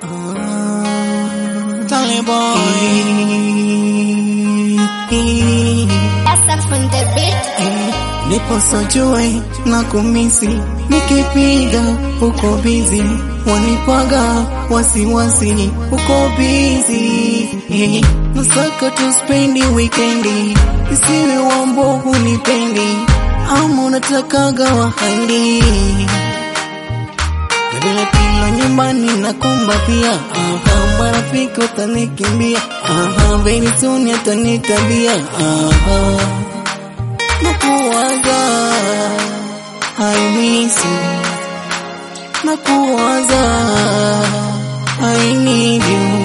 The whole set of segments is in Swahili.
Tale boy. That's from the beat. Nipo sojue na kumisi, nikipiga uko bizi, wanipwaga wasiwasi, uko bizi. Eh, Nasaka tu spendi wikendi, isiwe wambo hunipendi, ama unatakaga wahandi na vile kilo nyumbani na kumbatia, aha, marafiki utanikimbia, aha, very soon atanitabia, aha nakuwaza I miss you nakuwaza I need you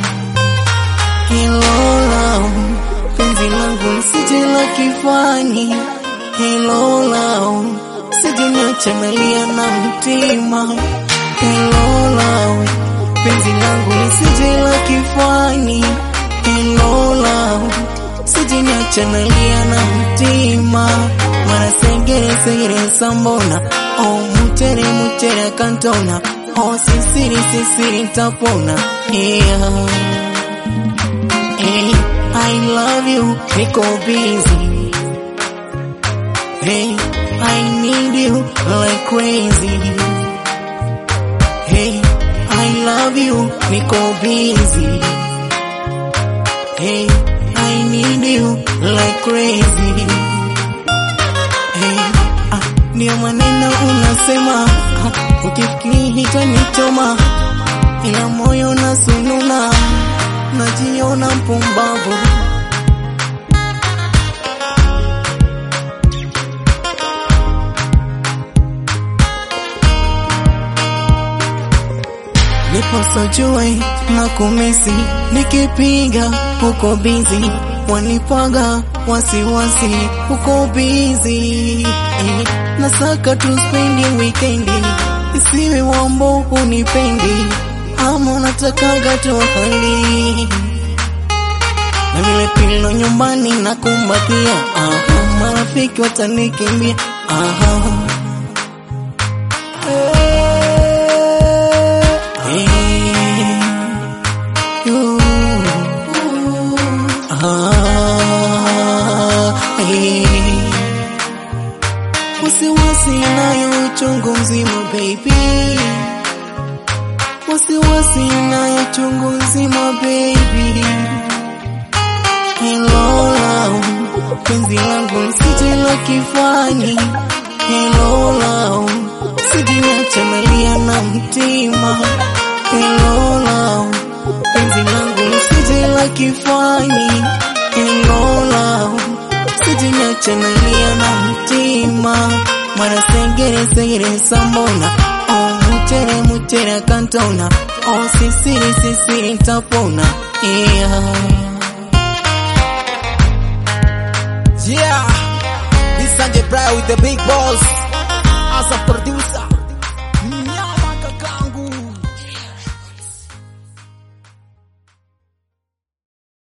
Hello love penzi langu lisije la kifani Hello love sije niache nalia na mtima Hello love penzi langu lisije la kifani Hello love sije niache nalia na mtima mara segere segere sambona oh mutere mutere kantona oh sisiri sisiri tapona yeah hey I love you niko busy hey I need you like crazy hey I love you niko busy hey I need you like crazy. Hey, ah, ndio maneno unasema ah, ukifikiri hitanichoma, ila moyo nasununa, najiona mpumbavu. Nipo sojue na kumisi, nikipiga uko bizi, wanipwaga wasiwasi, uko bizi. Eh, Nasaka tu spendi wikendi, isiwe wambo unipendi, ama unatakaga tu hali na vile pilo nyumbani na kumbatia, aha, marafiki watanikimbia, aha. Wasiwasi nayo uchungu mzima baby, wasiwasi nayo uchungu mzima baby. Hello love, penzi langu lisije la kifani. Hello love, sijiniacha nalia na mtima. Hello love, penzi langu lisije la kifani. Hello love, sijiniacha nalia na mtima. Mara segere segere sambona, oh mutere mutere kantona, oh sisiri sisiri tapona, yeah. Yeah, this Sanjay Brai with the big balls. Asa